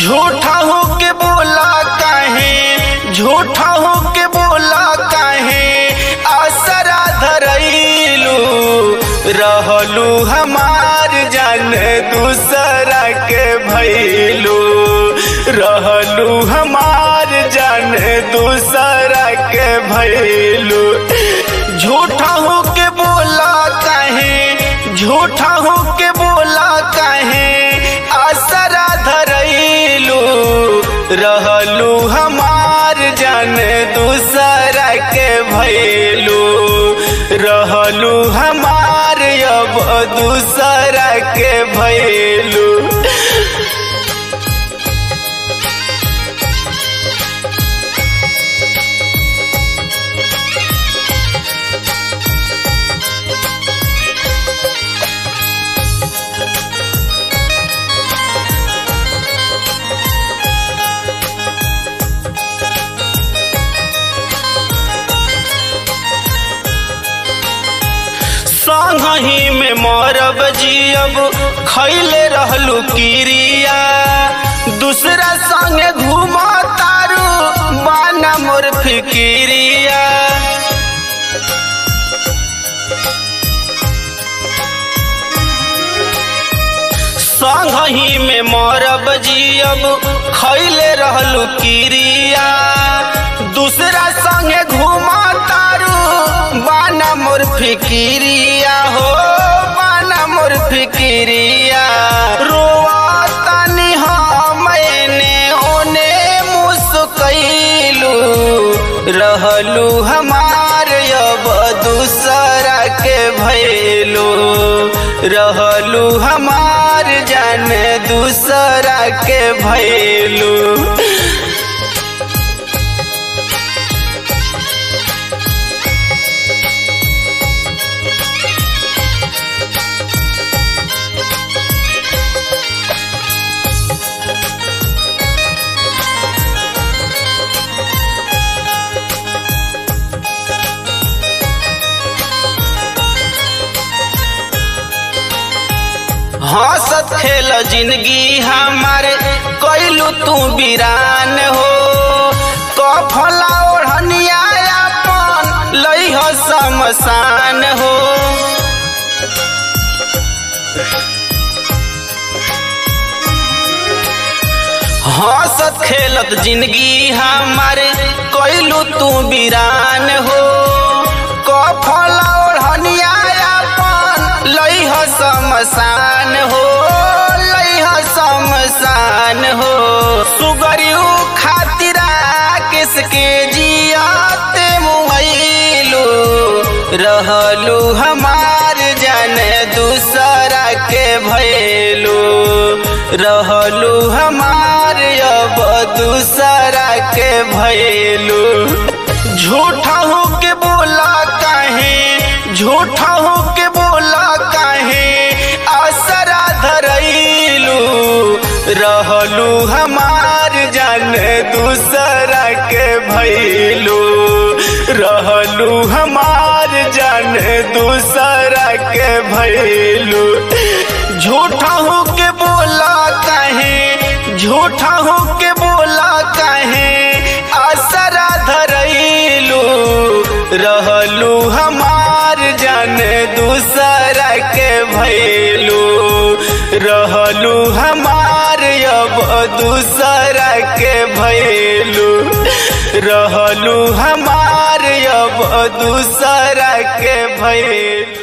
झूठा हो के बोला काहे झूठा हो के बोला काहे आसरा धरैलू रहलू हमार जान दूसरा के भैलू रहलू हमार जान दूसरा के भैलू झूठा हो के बोला काहे झूठा हो के बोला काहे आसरा धरैलू रहलू हमार जान दूसरा के भैलू रहलू हमार अब दूसरा के भैलू संगही में मरब जियब खैले रहलू किरिया दूसरा संगे घूम तारू बाना मोर फिकिरिया संगही में मरब जियब खैले रहलू किरिया दूसरा संगे घूमा तारू बाना मोर फिकिरिया हो बाना मोर फिकिरिया रोआ तनी मैंने ओने मुस्कैलू रहलू हमार अब दूसरा के भैलू रहलू हमार जान दूसरा के भैलू हंसत खेल जिंदगी हमारे कैलू तू वीरान हो कफला ओढ़निया अपन लई हो शमशान हो हंसत खेलत जिंदगी हमारे कैलू तू वीरान हो कफला ओढ़निया अपन लई हो शमशान हो लई हो शमशान हो सुगरियू खातिरा किसके जियाते मुहैलू रहलू हमार जान दूसरा के भैलू रहलू हमार अब दूसरा के भैलू झूठा हो के बोला काहे झूठा हो के बोला काहे आसरा धरैलू रहलू हमार जान दूसरा के भैलू रहलू हमार जान दूसरा के भैलू झूठा हो के बोला काहे झूठा हो के बोला काहे आसरा धरैलू रहलू हमार जान दूसरा के भैलू रहलू हमार अब दूसरा के भैलू रहलू हमार अब दूसरा के भैलू